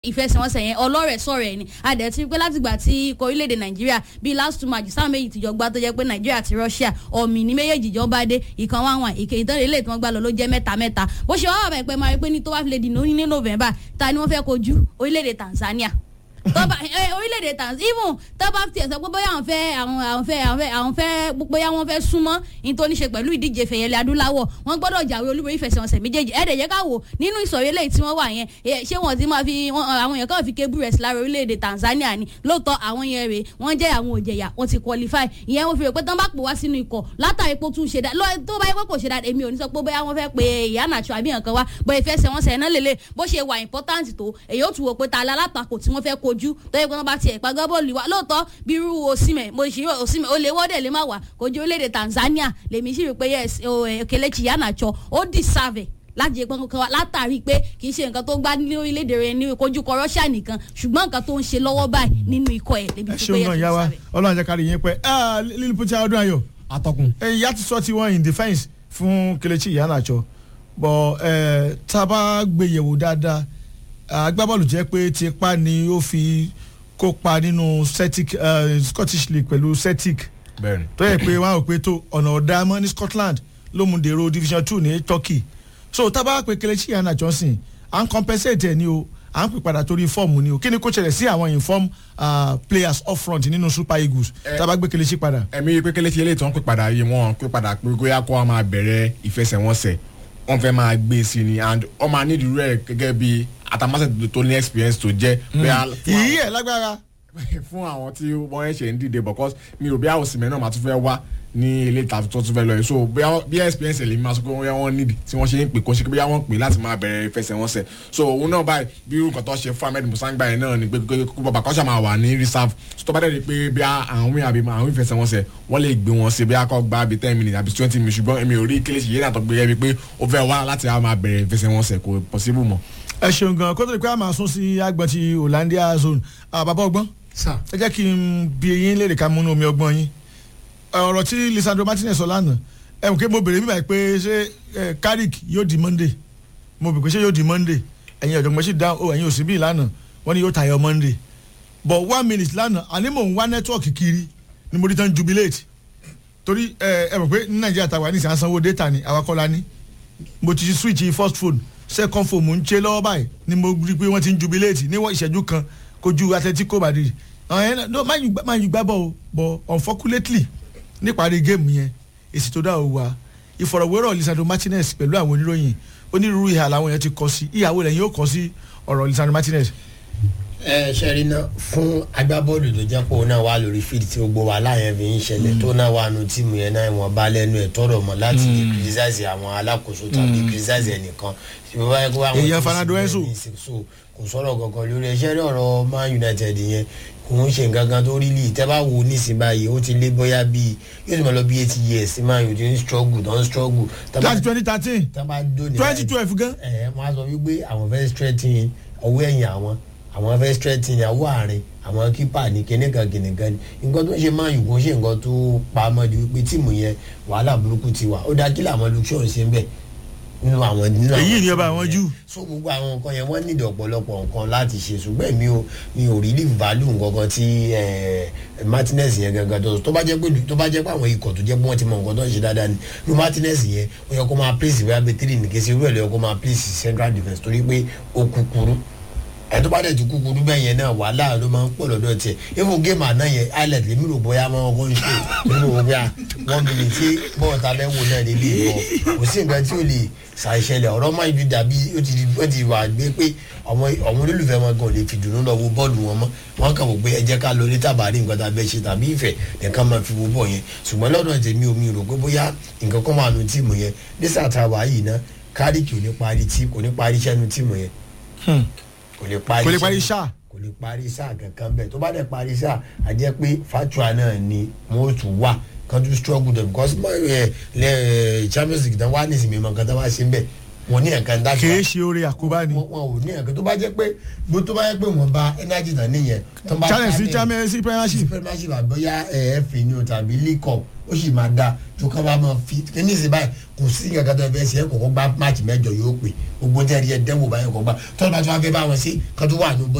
ìfẹsẹ̀wọnsẹ̀ yẹn ọlọ́rẹ̀ sọ̀rọ̀ ẹ̀ ni adẹ̀ ti pé látìgbà tí ikọ̀ orílẹ̀-èdè nàìjíríà bíi last two matches sáà méjì tìjọ gbá tó jẹ́ pé nàìjíríà àti russia ọ̀mì ní méjèèjì jọ bá dé ìkan wá wọn ìkè ìtọ́lẹ̀ ilé tí wọ́n gbá lọ ló jẹ́ mẹ́ta mẹ́ta bó ṣe wá wà bẹ́ẹ̀ pé máa rí pé ní tó bá fi lè dì ní november ta ni wọ́n fẹ́ kojú orílẹ̀-èdè tanzania tọ́ba orílẹ̀-èdè tanzania even tọ́ba tiẹ̀ sọ pé bóyá àwọn fẹ́ àwọn àwọn fẹ́ àwọn fẹ́ àwọn fẹ́ bóyá wọ́n fẹ́ súnmọ́ ní tó ní ṣe pẹ̀lú ìdíje fẹ̀yẹlẹ̀ adúláwọ̀ wọ́n gbọ́dọ̀ jàwé olúborí ìfẹsẹ̀wọnsẹ̀ méjèèjì ẹ̀ẹ́dẹ̀ yẹ ká wò nínú ìsọ̀rí eléyìí tí wọ́n wà yẹn ṣé wọ́n ti máa fi àwọn èèyàn kan fi kébù rẹ̀ sí lára orílẹ̀-èdè tanzania ni lóòótọ́ àwọn yẹn rèé wọ́n jẹ́ àwọn òjẹ̀yà wọ́n ti qualify ìyẹn wọ́n fi rò pé tán bá pè wá sínú ikọ̀ látàrí pé ó tún ṣe dá tó bá yẹ pé kò ṣe dá èmi ò ní sọ pé bóyá wọ́n fẹ́ pe ìyá nàṣọ àbí nǹkan wá bó ìfẹsẹ̀wọnsẹ̀ náà lélẹ̀ bó ṣe wà important tó èyí ó tún wò pé ta alátakò tí wọ́n fẹ́ kojú tó yẹ pé wọ́n bá tiẹ̀ pàgọ́ bọ́ọ̀lù wa lóòótọ́ bí irú òsìmẹ̀ mo ṣì òsìmẹ̀ ó lé wọ́dẹ̀ lè má wà kojú orílẹ̀-èdè tanzania lèmi sì rí pé yes Kelechi Iheanacho ó deserve láti jẹ pọ́nkọ́ wa látàrí pé kì í ṣe nǹkan tó gbá ní orílẹ̀-èdè rẹ ní kojú kọ Russia nìkan ṣùgbọ́n nǹkan tó ń ṣe lọ́wọ́ báyìí nínú ikọ̀ ẹ̀ lébi tó pé yẹ kí n sáré. ọlọ́run jẹ́ kárí yín pẹ́ lílù pọ́tí ọdún ayọ̀ atọ́kùn. ìyá ti sọ tiwọn in defence fún Kelechi Iheanacho bọ̀ tá a bá gbé yẹ̀wò dáadáa agbábọ́ọ̀lù jẹ́ pé tipa ni ó fi kópa nínú Celtic Scottish League pẹ̀lú Celtic bẹ́ẹ̀ni. tó yẹ pé wọn ò pé tó ọ̀nà ọ̀dà mọ́ ní Scotland ló mú dèrò Division two ní Turkey so tábà pé Kelechi Iheanacho sìn à ń compensate ẹ̀ ní o à ń pè padà torí fọ́ọ̀mù ni o kí ni kò ṣẹlẹ̀ sí àwọn inform uh, players up front nínú Super Eagles tábà gbé Kelechi padà. ẹ̀mí pé Kelechi eléyìí tó ń pè padà yìí wọ́n pè padà pé kóyá kó wa máa bẹ̀rẹ̀ ìfẹsẹ̀wọnsẹ̀ wọ́n fẹ́ máa gbé sí ni and ọmọ anídìí rẹ̀ gẹ́gẹ́ bí atamase tó ní experience tó jẹ́. ìyí ẹ̀ lágbára. fún àwọn tí wọ́n ẹ̀ ṣe ń dìde because mi ò bí àwọn òsìmẹ́ náà máa tún fẹ́ wá ní ilé ìta tó tún fẹ́ lọ yìí so bí experience lèmi máa sọ pé wọ́n nídìí tí wọ́n ṣe ń pè kó ṣe pé wọ́n pè láti máa bẹ̀rẹ̀ ìfẹsẹ̀wọnsẹ̀ so òun náà báyìí bí irú nǹkan tó ṣe fún Ahmed Musangba yẹn náà ni pé kó bàbá kọ́ṣà máa wà ní reserve so tó bá dẹ̀ di pé bí àwọn wíwọ̀n àbí àwọn ìfẹsẹ̀wọnsẹ̀ wọ́n lè gbé wọn sí bí akọ́ gba bí ten minutes àbí twenty minutes ṣùgbọ́n èmi ò rí Kelechi yẹn náà tó gbé yẹ pé ó fẹ́ wá láti máa bẹ̀rẹ̀ ìfẹsẹ̀wọnsẹ̀ kò possible mọ́. ẹ ṣeun gan kó tó di pé a máa sún sí agbọ̀n ti Hollandia zone bàbá ọgbọ́n ẹ jẹ́ kí n bi eyín léèrè ká múnú omi ọgbọ́n yín ọ̀rọ̀ tí Lisandro Martinez sọ lánàá ẹ mọ̀ pé mo bèrè bíbá pé ṣé Carrick yóò di Monday mo bèrè pé ṣé yóò di Monday ẹ̀yin ọ̀dọ́gbọ́n sì dáhùn ó ẹ̀yin òsì bíi lánàá wọ́n ní yóò tayọ Monday but one minute lánàá àní mò ń wá nẹ́tíwọ̀kì kiri ni mo rí tán jubilate torí ẹ mọ̀ pé ní Nàìjíríà tàwa ní ìsàn sanwó data ni àwakọ́lá ní mo ti switch first phone second phone mo ń ṣe lọ́wọ́ báyìí ni mo rí pé wọ́n ti ń jubilate ní ìṣẹ́jú kan kojú Atletico Madrid máa yù gbá bọ̀ o but unfortunately níparí géèmù yẹn èsì tó dá o wá ìfọ̀rọ̀wérọ̀ Lisandro Martinez pẹ̀lú àwọn oníròyìn onírúurú ìhà làwọn yẹn ti kọ sí ìyàwó lẹ́yìn yóò kọ sí ọ̀rọ̀ Lisandro Martinez. ẹ ṣe rí náà fún agbábọ́ọ̀lù tó jẹ́ pé òun náà wà lórí fíìdì tí gbogbo wa láyẹn fi ń ṣẹlẹ̀ tó náà wà nù tíìmù yẹn náà ìwọ̀n bá lẹ́nu ẹ̀ tọrọ mọ́ láti lè criticize àwọn alákòóso tàbí criticize ẹnìkan èèyàn Fernando Enzo kò sọ̀rọ̀ kankan lórí ẹ̀ṣẹ́ rí ọ̀rọ̀ Man United yẹn kò ń ṣe nǹkan kan tó rí lì tẹ́ bá wo nísìnyí báyìí ó ti lé bóyá bíi yóò ti máa lọ bí eight years sí Man United ń struggle don struggle. láti twenty thirteen twenty twelve gan. ẹ ẹ wọ́n á sọ wípé àwọn fẹ́ strengthen ọwọ́ ẹ̀yìn àwọn àwọn fẹ́ strengthen ọwọ́ àárín àwọn kípa ní kíníkan kíníkan ni nǹkan tó ń ṣe Man U kò ń ṣe nǹkan tó pa á mọ́ ju wípé tíìmù yẹn wàhálà burúkú ti wà ó dá kí làwọn Luke Shaw ṣe ń bẹ̀ nínú àwọn nínú àwọn èyí ni ọba àwọn jù. so gbogbo àwọn nǹkan yẹn wọ́n nídìí ọ̀pọ̀lọpọ̀ nǹkan láti ṣe ṣùgbọ́n mi ò mi ò rí value nǹkan tí Martinez yẹn gangan tó tó bá jẹ́ pé tó bá jẹ́ pé àwọn ikọ̀ tó jẹ́ pé wọ́n ti mọ nǹkan tó ń ṣe dáadáa ni lu Martinez yẹn ó yẹ kó máa place ìwé abẹ́tírì ní kése irú ẹ̀ ló yẹ kó máa place central defence torí pé ó kúkúrú ẹ tó bá dẹ̀ ti kúkúrú bẹ́ẹ̀ yẹn náà wàhálà ló máa ń pọ̀ lọ́dọ̀ tiẹ̀ even game àná yẹn islet lèmi rò bóyá máa ń kọ́ ń ṣe nínú òwe à wọ́n mi lè tí bọ́ọ̀ ta bẹ́ẹ̀ wò náà lè lè bọ̀ kò sí nǹkan tí ò lè ṣàìṣẹlẹ̀ ọ̀rọ̀ máa ń ju dàbí ó ti ó ti wà gbé pé ọmọ ọmọ olólùfẹ́ wọn gan lè fi dùnú lọ wo bọ́ọ̀lù wọn mọ́ wọn kàn wò pé ẹ jẹ́ ká lọ ní tàbárí nǹkan tá a bẹ́ ṣe tàbí ìfẹ́ nìkan máa fi wo bọ̀ yẹn ṣùgbọ́n lọ́dọ̀ tèmi omi rò pé bóyá nǹkan kan máa nu tíìmù yẹn nísà tá a wà yìí ná Carrick kò ní parí tí kò ní parí iṣẹ́ nu tíìmù yẹn kò lè parí kò lè parí sáà kò lè parí sáà kankan bẹ́ẹ̀ tó bá dẹ̀ parí sáà a jẹ́ pé fatua náà ni wọ́n tún wà kan tún struggle dem because ẹ ẹ Champions League tán wà ní ìsinmi mọ̀ nǹkan tó bá ṣe ń bẹ̀ wọ́n ní ẹ̀kan dájú. kìí ṣe oore àkóbá ni. wọn ò ní ẹ̀kan tó bá jẹ́ pé bó tó bá jẹ́ pé wọ́n bá energy tán nìyẹn. challenge sí champions sí premiership. premiership àbọ̀yá ẹ̀ẹ́fì ni o tàbí league cup ó sì máa da tó kọ́ bá máa fi kíní sí báyìí kò sí nǹkan tó fẹ́ ṣe é kọ̀ọ̀kan gbá máàcì mẹ́jọ yóò pè gbogbo tẹ́lẹ̀ ẹ̀ dẹ́wò báyìí kọ̀ gbá tọ́lá bá tó wá fẹ́ bá wọn sí kan tó wà ní